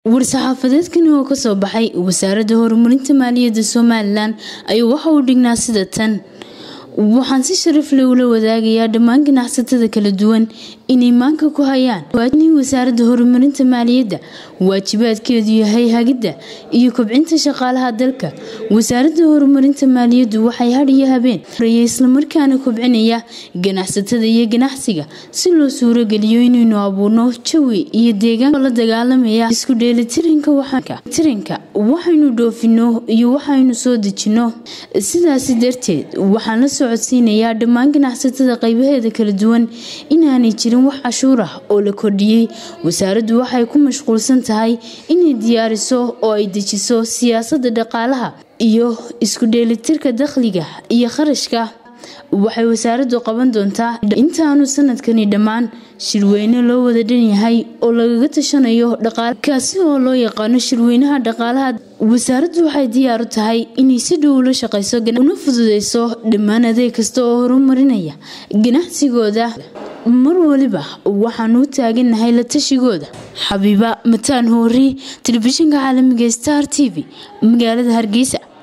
war-saxaafadeedkani oo kasoo baxay wasaaradda horumarinta maaliyadda somalilan ayuu waxa uu dhignaa sida tan waxaan si sharaf leh ula wadaagayaa dhammaan ganacsatada kala duwan inay maanka ku hayaan in wasaaradda horumarinta maaliyadda waajibaadkeedu yahay hagidda iyo kobcinta shaqaalaha dalka wasaaradda horumarinta maaliyaddu waxay had iyo habeen horaya islamarkaana kobcinaya ganacsatada iyo ganacsiga si loo suurogeliyo inaynu abuurno jawi iyo deegaan la dagaalamaya isku dheelitiranka waxaynu dhoofino iyo waxaynu soo dejino sidaasi darteed waxaan la socodsiinayaa dhammaan ganacsatada qaybaheeda kala duwan inaanay jirin wax cashuur ah oo la kordhiyey wasaaraddu waxay ku mashquulsan tahay inay diyaariso oo ay dejiso siyaasadda dhaqaalaha iyo isku dheelitirka dakhliga iyo kharashka waxay wasaaraddu qaban doontaa intaanu sanadkani dhammaan shirweyne loo wada dhan yahay oo lagaga tashanayo dhaqaalkaasi oo loo yaqaano shirweynaha dhaqaalaha wasaaraddu waxay diyaar u tahay inay si dhow ula shaqayso una fududeyso dhammaan adeeg kasta oo horumarinaya ganacsigooda mar waliba waxaanu u taagannahay la tashigooda xabiiba mataan hoori telefishinka caalamiga star t v magaalada hargeysa